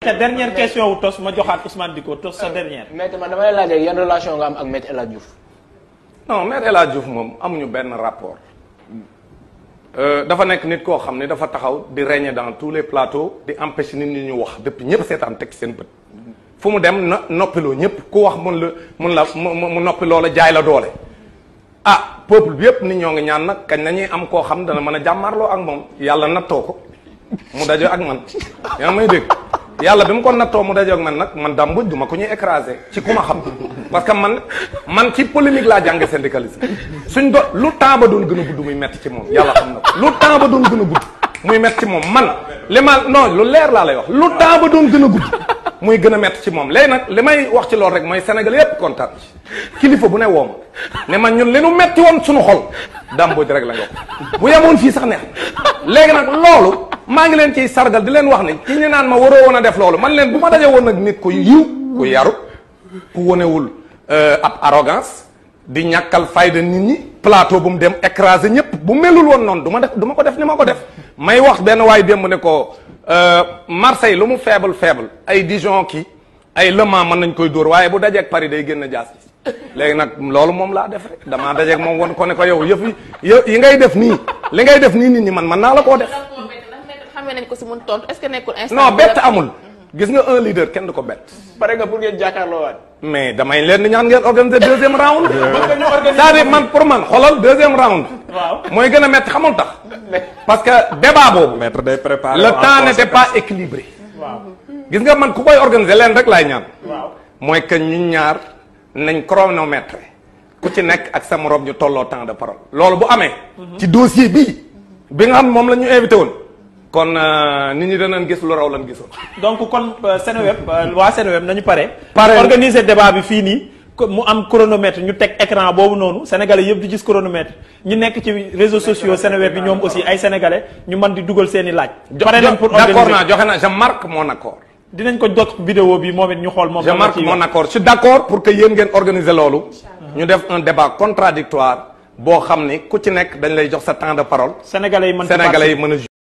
te dernière question wu tos ma joxaat Ousmane Diko tos sa dernière. Maître man dama lay laaj rek yan relation nga am ak Maître El Hadj Diouf. non maître El Hadj Diouf moom amuñu benn rapport dafa nekk nit koo xam ne dafa taxaw di régner dans tous les plateaux di empêcher nit ñi ñu wax depuis ñëpp seetaan teg seen bët fu mu dem na noppiloo ñëpp ku wax mun la mun la mu mu noppiloo la jaay la doole ah peuple bi yëpp nit ñoo ngi ñaan nag kañ nañuy am koo xam dana mën a jàmmarloo ak moom yàlla nattoo ko mu dajo ak man yaa ngi may dégg yàlla bi mu ko nattoo mu dajo ak man nag man dàmbuj du ma ko ñuy écraser ci ku ma xam parce que man man ci polémique laa jànge syndicalisme suñ do lu temps ba doon gën a gudd muy metti ci moom yàlla xam na ko lu temps ba doon gën a gudd muy metti ci moom man li ma non lu leer laa lay wax lu temps ba doon gën a gudd muy gën a metti ci moom léegi nag li may wax ci loolu rek mooy Sénégal yépp kontaan ci kilifa bu ne woom ne man ñun li nu metti woon suñu xol dàmbuj rek la nga ko bu yemoon fii sax neex léegi nag loolu maa ngi leen ciy sargal di leen wax ne ci ñu naan ma waroo woon a def loolu man leen bu ma daje woon nag nit ku yiw ku yaru ku wonewul ab arrogance di ñàkkal fayda nit ñi plateau bu mu dem écraser ñëpp bu melul woon noonu du ma def du ma ko def ni ma ko def may wax benn waay démb ne ko Marseille lu mu faible faible ay Dijon kii ay Le Mans mën nañ koy dóor waaye bu dajeeg Paris day génn jaas léegi nag loolu moom laa def rek damaa dajeeg moom won ko ne ko yow yëf yi yi ngay def nii li ngay def nii nit ñi man mën naa la koo def xamee nañ ko si mun tontu est-ce que nekkul instant non bett amul gis nga un leader kenn du ko bett pare nga pour ngeen jàkkaarloo waat. mais damay leen di ñaan ngeen organiser deuxième round c'est-à-dire man pour man xoolal deuxième round waaw mooy gën a metti xamul tax parce que débat boobu maître day préparé le temps n'était pas équilibré waaw gis nga man ku koy organiser leen rek laay ñaan waaw mooy que ñu ñaar nañ chronomètre ku ci nekk ak sa morom ñu tolloo temps de parole loolu bu amee ci dossier bii bi nga xam moom la ñu invité woon kon nit ñi danañ gis lu raw lan gisoon donc kon euh, Seneweb euh, waa Seneweb nañu pare. Pare. organiser débat bi fii nii ko- mu am chronomètre ñu teg écran boobu noonu sénégalais yëpp di gis chronomètre ñu nekk ci réseaux sociaux Seneweb bi ñoom aussi ay sénégalais ñu mën di dugal seen i laaj. pare nañ pour d'accord organiser naa joxe na je marque mon accord dinañ ko jot vidéo bi moom it ñu xool moom. je lan la marque ciy mon wax. accord je suis d'accord pour que yéen ngeen organiser loolu ñu def un débat contradictoire boo xam ni ku ci nekk dañ lay jox sa temps de parole sénégalais yi mën ci sénégalais yi participer. mën a